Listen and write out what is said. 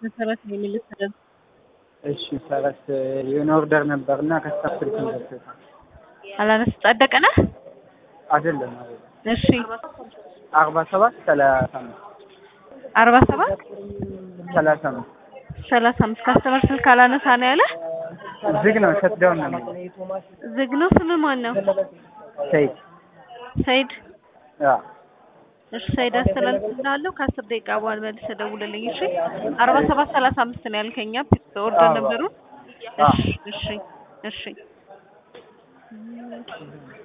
መሰረት ነው የሚልሰረዝ እሺ ሰረት የሆነ ኦርደር ነበር እና ከስታፍ ስልክ ደርሶታል። አላነስ ጸደቀ ነህ? አይደለም አይደለም እሺ አርባ ሰባት ሰላሳ አምስት አርባ ሰባት ሰላሳ አምስት ሰላሳ አምስት ካስተመር ስልክ አላነሳ ነው ያለ ዝግ ነው ሸትዳውን ነው የሚለው ዝግ ነው። ስም ማን ነው? ሰይድ ሰይድ አዎ እሺ ሰይድ አስተላልፍልሃለሁ። ከአስር ደቂቃ በኋላ መልሰህ ደውልልኝ። እሺ አርባ ሰባት ሰላሳ አምስት ነው ያልከኛ ኦርደር አዎ። ነበሩ። አዎ። እሺ እሺ እሺ